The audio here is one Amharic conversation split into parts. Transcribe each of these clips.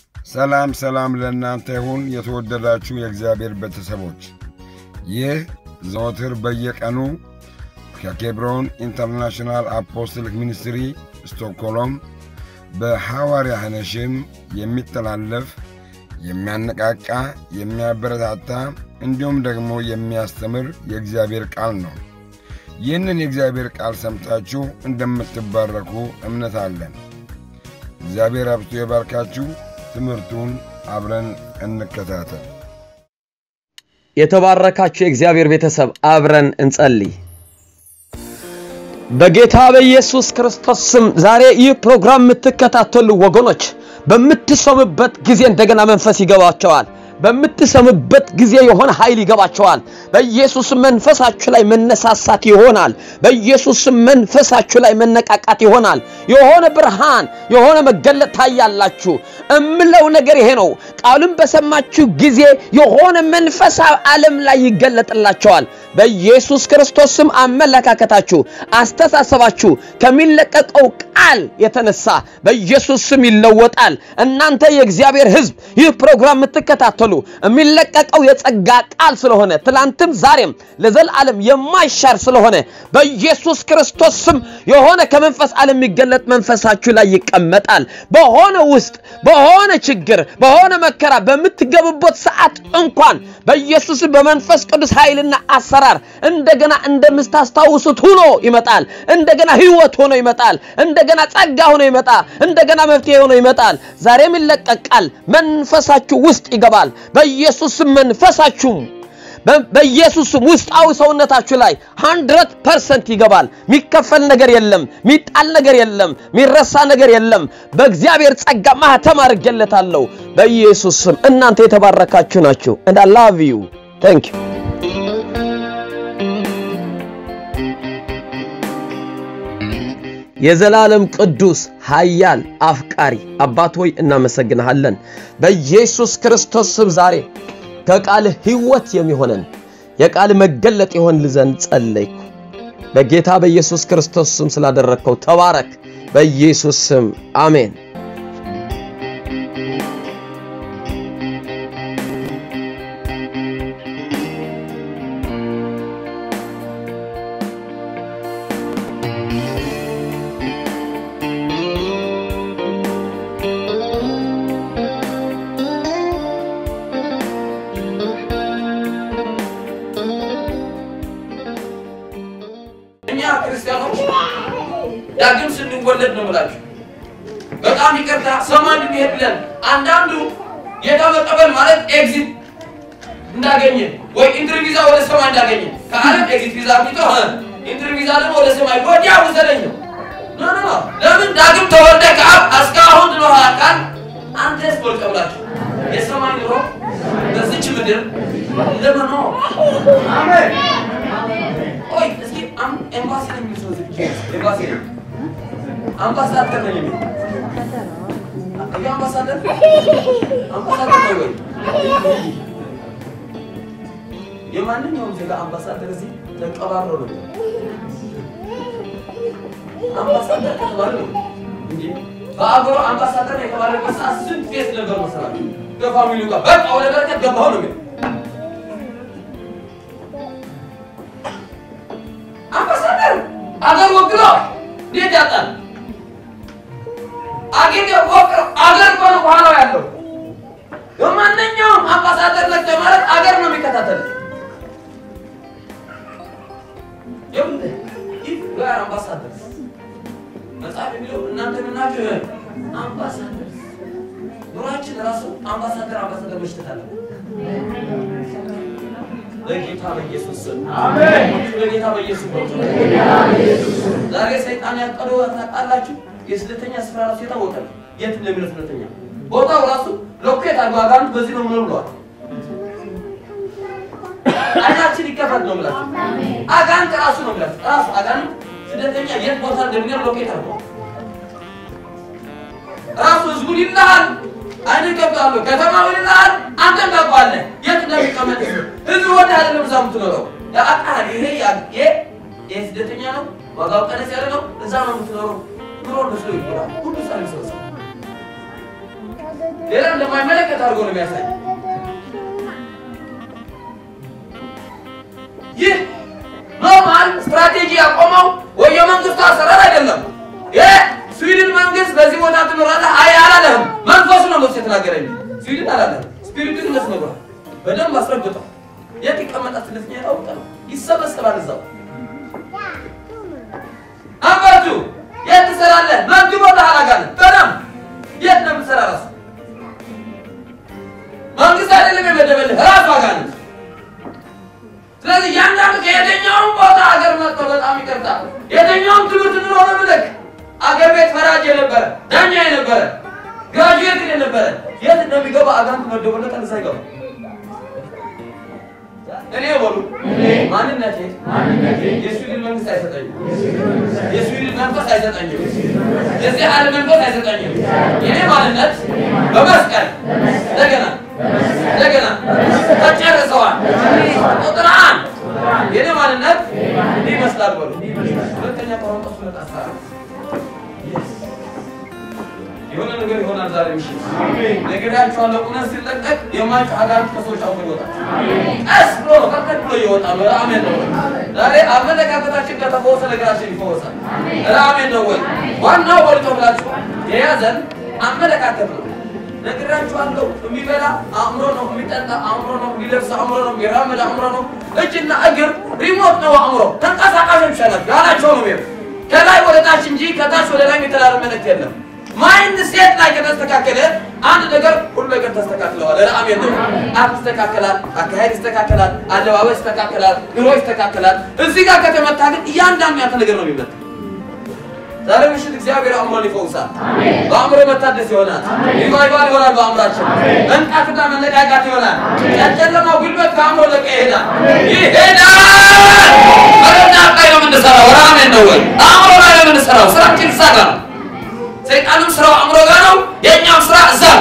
ሰላም ሰላም ለእናንተ ይሁን የተወደዳችሁ የእግዚአብሔር ቤተሰቦች፣ ይህ ዘወትር በየቀኑ ከኬብሮን ኢንተርናሽናል አፖስትሊክ ሚኒስትሪ ስቶክሆልም በሐዋርያ ሐነሽም የሚተላለፍ የሚያነቃቃ፣ የሚያበረታታ እንዲሁም ደግሞ የሚያስተምር የእግዚአብሔር ቃል ነው። ይህንን የእግዚአብሔር ቃል ሰምታችሁ እንደምትባረኩ እምነት አለን። እግዚአብሔር አብዝቶ ይባርካችሁ። ትምህርቱን አብረን እንከታተል። የተባረካችሁ የእግዚአብሔር ቤተሰብ አብረን እንጸልይ። በጌታ በኢየሱስ ክርስቶስ ስም ዛሬ ይህ ፕሮግራም የምትከታተሉ ወገኖች በምትሰሙበት ጊዜ እንደገና መንፈስ ይገባቸዋል። በምትሰሙበት ጊዜ የሆነ ኃይል ይገባቸዋል። በኢየሱስ መንፈሳችሁ ላይ መነሳሳት ይሆናል። በኢየሱስ መንፈሳችሁ ላይ መነቃቃት ይሆናል። የሆነ ብርሃን፣ የሆነ መገለጥ ታያላችሁ። እምለው ነገር ይሄ ነው። ቃሉን በሰማችሁ ጊዜ የሆነ መንፈሳዊ ዓለም ላይ ይገለጥላቸዋል። በኢየሱስ ክርስቶስ ስም አመለካከታችሁ፣ አስተሳሰባችሁ ከሚለቀቀው ቃል የተነሳ በኢየሱስ ስም ይለወጣል። እናንተ የእግዚአብሔር ሕዝብ ይህ ፕሮግራም የምትከታተሉ የሚለቀቀው የጸጋ ቃል ስለሆነ ትላንትም ዛሬም ለዘላለም የማይሻር ስለሆነ በኢየሱስ ክርስቶስ ስም የሆነ ከመንፈስ ዓለም የሚገለጥ መንፈሳችሁ ላይ ይቀመጣል። በሆነ ውስጥ በሆነ ችግር በሆነ መከራ በምትገቡበት ሰዓት እንኳን በኢየሱስ በመንፈስ ቅዱስ ኃይልና አሰራር እንደገና እንደምታስታውሱት ሆኖ ይመጣል። እንደገና ህይወት ሆኖ ይመጣል። እንደገና ጸጋ ሆኖ ይመጣል። እንደገና መፍትሄ ሆኖ ይመጣል። ዛሬም ይለቀቃል። መንፈሳችሁ ውስጥ ይገባል። በኢየሱስም መንፈሳችሁም በኢየሱስም ውስጣዊ ሰውነታችሁ ላይ 100% ይገባል። የሚከፈል ነገር የለም፣ የሚጣል ነገር የለም፣ የሚረሳ ነገር የለም። በእግዚአብሔር ጸጋ ማህተም አድርጌለታለሁ በኢየሱስም። እናንተ የተባረካችሁ ናችሁ። and I love you thank you የዘላለም ቅዱስ ኃያል አፍቃሪ አባት ሆይ እናመሰግንሃለን። በኢየሱስ ክርስቶስ ስም ዛሬ ከቃልህ ሕይወት የሚሆነን የቃል መገለጥ ይሆን ዘንድ ጸለይኩ። በጌታ በኢየሱስ ክርስቶስ ስም ስላደረግከው ተባረክ። በኢየሱስ ስም አሜን። እኛ ክርስቲያኖች ዳግም ስንወለድ ነው የምላችሁ። በጣም ይቅርታ ሰማይ እንድንሄድ ብለን አንዳንዱ ጌታ መቀበል ማለት ኤግዚት እንዳገኘ ወይ ኢንትሪ ቪዛ ወደ ሰማይ እንዳገኘ ከዓለም ኤግዚት ቪዛ አግኝቶ ኢንትሪ ቪዛ ደግሞ ወደ ሰማይ ወዲያ ውሰደኝ ነው። ኖ ኖ ኖ። ለምን ዳግም ተወልደ ከአብ እስካሁን ድኖሃል ካል አንተስ ወልቀብላችሁ የሰማይ ኑሮ በዚች ምድር ለመኖር አሜን። ቆይ እስኪ አም- ኤምባሲ ነው የሚል ሰው ዝግ ኤምባሲ ነው አምባሳደር ነው የሚል ይሄ አምባሳደር አምባሳደር ነው ወይ? የማንኛውም ዜጋ አምባሳደር እዚህ ተቀባሮ ነው አምባሳደር ከተባለ ነው እንጂ በአገሩ አምባሳደር የተባለበት ሰዓት ስንት ፌስ ነበር መሰራት ከፋሚሊው ጋር በቃ ወደ በረከት ገባሁ ነው የሚል አምባሳደር አገር ወክሎ እንዴት ያጣል? አገር ወክሎ አገር እኮ ነው በኋላው ያለው። በማንኛውም አምባሳደር ነክ ማለት አገር ነው የሚከታተል። ይኸውልህ if you are ambassadors መጽሐፍ የሚለው እናንተ ምናችሁ አምባሳደር ኑሯችን ራሱ አምባሳደር አምባሳደር መሽተት አለ። በጌታ በኢየሱስ ስም አሜን። በጌታ በኢየሱስ ስም ዛሬ ሰይጣን ያቀደው ታውቃላችሁ። የስደተኛ ስፍራ ራሱ የታወቀ ነው። የት እንደሚለው ስደተኛ ቦታው ራሱ ሎኬት አድርጎ አጋንንት በዚህ ነው ምኖር ብለዋል። አይናችን ይከፈት ነው የምላችሁ። አጋንንት ራሱ ነው የምላችሁ። ራሱ አጋንንት ስደተኛ የት ቦታ እንደሚኖር ሎኬት አድርጓል። ራሱ ህዝቡን ይልሃል፣ አይንን ገብታለሁ ከተማው ይልሃል፣ አንተም ታውቀዋለህ የት እንደሚቀመጥ ህዝቡ ወደ አይደለም እዛ የምትኖረው ያውቃል። ይሄ ያ- ይሄ ይሄ ስደተኛ ነው፣ ዋጋው ቀነስ ያለ ነው፣ እዛ ነው የምትኖረው። ኑሮ መስሎ ይጎዳል። ሁሉ ሰው ይሰበሰብ ሌላ እንደማይመለከት አድርጎ ነው የሚያሳይ። ይህ ኖርማል ስትራቴጂ ያቆመው ወይ የመንግስቱ አሰራር አይደለም። የስዊድን መንግስት በዚህ ቦታ ትኖራለህ አይ አላለህም። መንፈሱ ነው መስ የተናገረኝ ስዊድን አላለህም። ስፒሪቱ ግን ነግሯል። በደንብ አስረግጠው የት ይቀመጣል? ስለዚህ ያውቅ ነው ይሰበሰባል እዛው አባቱ የት ትሰራለህ? መግቦልሃል አጋንንት በደንብ የት ነው የምትሰራ? ራሱ መንግስት አይደለም የመደበልህ ራሱ አጋንንት። ስለዚህ እያንዳንዱ ከየትኛውም ቦታ ሀገር መጥቶ በጣም ይቅርታ የትኛውም ትምህርት ኑሮ ነው ምልክ አገር ቤት ፈራጅ የነበረ ዳኛ የነበረ ግራጁዌት የነበረ የት እንደሚገባ አጋንንት መደቦለታል። እዛ ይገባ እኔ በሉ ማንነቴ የስዊድን መንግስት አይሰጠኝም። የስዊድን መንፈስ አይሰጠኝም። የዚህ ዓለም መንፈስ አይሰጠኝም። የኔ ማንነት በመስቀል እንደገና እንደገና ተጨርሰዋል። ቁጥር አንድ የኔ ማንነት እንዲህ ይመስላል በሉ። ሁለተኛ ቆሮንቶስ ሁለት አስራ አራት የሆነ ነገር ይሆናል ዛሬ ምሽት ነግሬያችኋለሁ። እውነት ሲለቀቅ የማይጮህ አጋንንት ከሰዎች አሁን ይወጣል። ቀስ ብሎ ነው ቀጥቀጥ ብሎ ይወጣል። አሜን ነው ወይ? ዛሬ አመለካከታችን ከተፈወሰ ነገራችን ይፈወሳል። አሜን ነው ወይ? ዋናው ወልቶ ብላችሁ የያዘን አመለካከት ነው። ነግራችኋለሁ። የሚበላ አእምሮ ነው፣ የሚጠጣ አእምሮ ነው፣ የሚለብስ አእምሮ ነው፣ የሚራመድ አእምሮ ነው። እጅና እግር ሪሞት ነው አእምሮ። ተንቀሳቃሾች ናቸው ያላቸው ነው የሚሄዱ ከላይ ወደ ታች እንጂ ከታች ወደ ላይ የተላለ መልእክት የለም። ማይንድ ሴት ላይ ከተስተካከለ አንድ ነገር ሁሉ ነገር ተስተካክለዋል። አሜን ነው። አፍ ይስተካከላል፣ አካሄድ ይስተካከላል፣ አለባበስ ይስተካከላል፣ ኑሮ ይስተካከላል። እዚህ ጋር ከተመታ ግን እያንዳንዱ ያንተ ነገር ነው የሚመጣ። ዛሬ ምሽት እግዚአብሔር አእምሮን ይፈውሳል። በአእምሮ መታደስ ይሆናል። ሪቫይቫል ይሆናል። በአእምራችን መንቃትና መነቃቃት ይሆናል። ያጨለማው ጉልበት ከአእምሮ ለቀ ይሄዳል ይሄዳል። መረዳ ላይ ነው የምንሰራው። አሜን ነው ወይ? አእምሮ ላይ ነው የምንሰራው። ስራችን እዛ ጋር ነው። ሰይጣንም ስራው አእምሮ ጋር ነው። የእኛም ስራ እዛ ነው።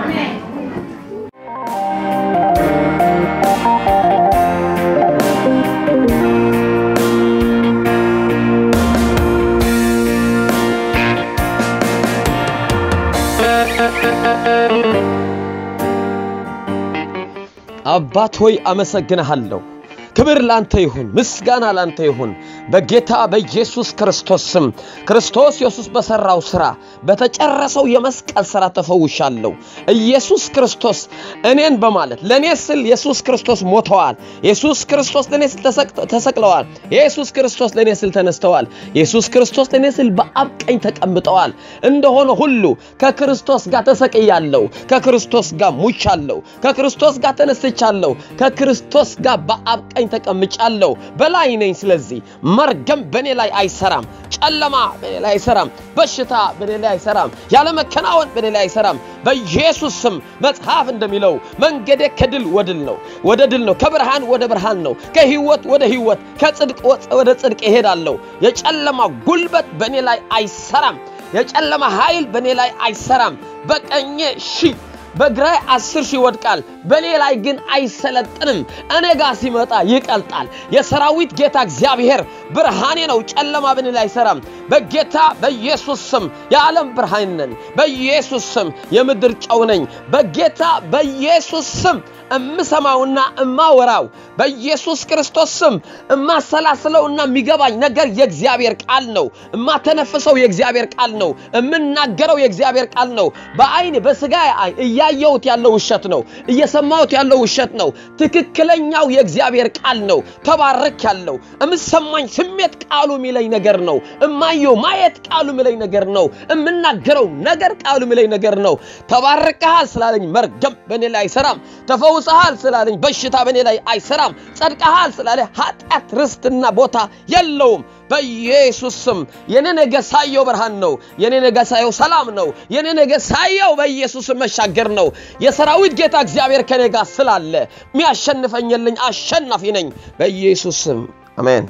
አባት ሆይ አመሰግንሃለሁ። ክብር ላንተ ይሁን፣ ምስጋና ላንተ ይሁን። በጌታ በኢየሱስ ክርስቶስ ስም ክርስቶስ ኢየሱስ በሰራው ስራ በተጨረሰው የመስቀል ስራ ተፈውሻለሁ። ኢየሱስ ክርስቶስ እኔን በማለት ለእኔ ስል ኢየሱስ ክርስቶስ ሞተዋል። ኢየሱስ ክርስቶስ ለእኔ ስል ተሰቅለዋል። ኢየሱስ ክርስቶስ ለእኔ ስል ተነስተዋል። ኢየሱስ ክርስቶስ ለእኔ ስል በአብ ቀኝ ተቀምጠዋል። እንደሆነ ሁሉ ከክርስቶስ ጋር ተሰቅያለሁ፣ ከክርስቶስ ጋር ሙቻለሁ፣ ከክርስቶስ ጋር ተነስቻለሁ፣ ከክርስቶስ ጋር በአብ ቀኝ ተቀምጫለሁ። በላይ ነኝ። ስለዚህ መርገም በእኔ ላይ አይሰራም። ጨለማ በእኔ ላይ አይሰራም። በሽታ በእኔ ላይ አይሰራም። ያለመከናወን በእኔ ላይ አይሰራም። በኢየሱስ ስም መጽሐፍ እንደሚለው መንገዴ ከድል ወድል ነው ወደ ድል ነው። ከብርሃን ወደ ብርሃን ነው። ከህይወት ወደ ህይወት፣ ከጽድቅ ወደ ጽድቅ እሄዳለሁ። የጨለማ ጉልበት በእኔ ላይ አይሰራም። የጨለማ ኃይል በእኔ ላይ አይሰራም። በቀኜ ሺህ በግራይ አስር ሺህ ይወድቃል፣ በእኔ ላይ ግን አይሰለጥንም። እኔ ጋር ሲመጣ ይቀልጣል። የሰራዊት ጌታ እግዚአብሔር ብርሃኔ ነው፣ ጨለማ በእኔ ላይ አይሰራም። በጌታ በኢየሱስ ስም የዓለም ብርሃን ነኝ። በኢየሱስ ስም የምድር ጨው ነኝ። በጌታ በኢየሱስ ስም እምሰማውና እማወራው በኢየሱስ ክርስቶስ ስም እማሰላስለውና የሚገባኝ ነገር የእግዚአብሔር ቃል ነው። እማተነፍሰው የእግዚአብሔር ቃል ነው። እምናገረው የእግዚአብሔር ቃል ነው። በአይን በስጋ አይን እያየሁት ያለው ውሸት ነው። እየሰማሁት ያለው ውሸት ነው። ትክክለኛው የእግዚአብሔር ቃል ነው። ተባረክ ያለው እምሰማኝ ስሜት ቃሉ የሚለኝ ነገር ነው። እማየው ማየት ቃሉ የሚለኝ ነገር ነው። እምናገረው ነገር ቃሉ የሚለኝ ነገር ነው። ተባርከሃል ስላለኝ መርገም በእኔ ላይ አይሰራም። ተፈውሰሃል ስላለኝ በሽታ በእኔ ላይ አይሰራም። ጸድቀሃል ስላለ ኃጢአት ርስትና ቦታ የለውም። በኢየሱስ ስም የኔ ነገ ሳየው ብርሃን ነው። የኔ ነገ ሳየው ሰላም ነው። የኔ ነገ ሳየው በኢየሱስ ስም መሻገር ነው። የሰራዊት ጌታ እግዚአብሔር ከኔ ጋር ስላለ የሚያሸንፈኝልኝ አሸናፊ ነኝ። በኢየሱስ ስም አሜን።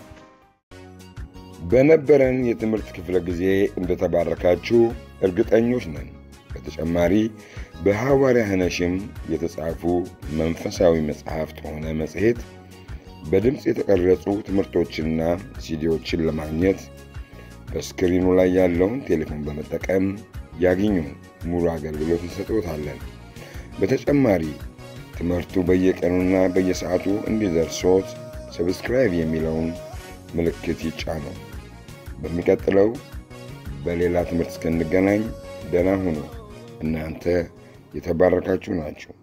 በነበረን የትምህርት ክፍለ ጊዜ እንደተባረካችሁ እርግጠኞች ነን። በተጨማሪ በሐዋርያ ኅነሽም የተጻፉ መንፈሳዊ መጽሐፍት ሆነ መጽሔት በድምፅ የተቀረጹ ትምህርቶችና ሲዲዎችን ለማግኘት በስክሪኑ ላይ ያለውን ቴሌፎን በመጠቀም ያግኙ። ሙሉ አገልግሎት እንሰጥዎታለን። በተጨማሪ ትምህርቱ በየቀኑና በየሰዓቱ እንዲደርሶት ሰብስክራይብ የሚለውን ምልክት ይጫኑ። በሚቀጥለው በሌላ ትምህርት እስክንገናኝ ደህና ሁኑ። እናንተ የተባረካችሁ ናችሁ።